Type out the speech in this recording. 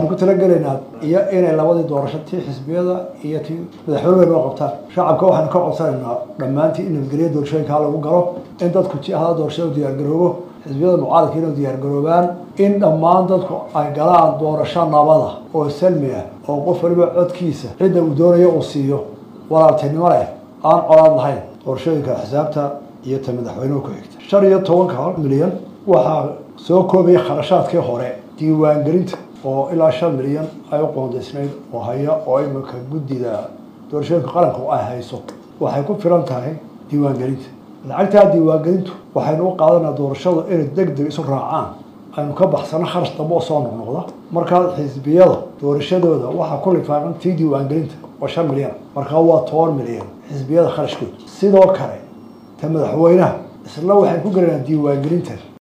waxaan ku talagelaynaa iyo inay labadii doorasho tii xisbiyada iyo tii madaxweyne noo qabtaan shacabka waxaanu ka codsanaynaa dhammaantii in nabadgelya doorashooyinkaa lagu galo in dadku jihada doorashada u diyaargaroobo xisbiyada mucaaradka inay diyaargaroobaan in dhammaan dadku ay galaan doorasho nabada oo salmi ah oo qof waliba codkiisa cidda uu doonayo uu siiyo walaaltinimo leh aan colaad lahayn doorashooyinka xisaabta iyo ta madaxweynuhu ku xigta shan iyo tobanka milyan waxaa soo koobaya kharashaadkii hore diiwaangelinta oo ilaa shan milyan ay u qoondaysnayd oo haya oo iminka guddida doorashooyinka qaranku ay hayso waxay ku filan tahay diiwaangelinta lacagtaa diiwaangelintu waxaynu u qaadanaa doorashadu inay deg deg isu raacaan aynu ka baxsano kharash dambe oo soo noqnoqda markaa xisbiyada doorashadooda waxaa ku lifaaqan tii diiwaangelinta oo shan milyan markaa waa toban milyan xisbiyada kharashkooda sidoo kale ta madaxweynaha isla waxay ku gelayaan diiwaangelinta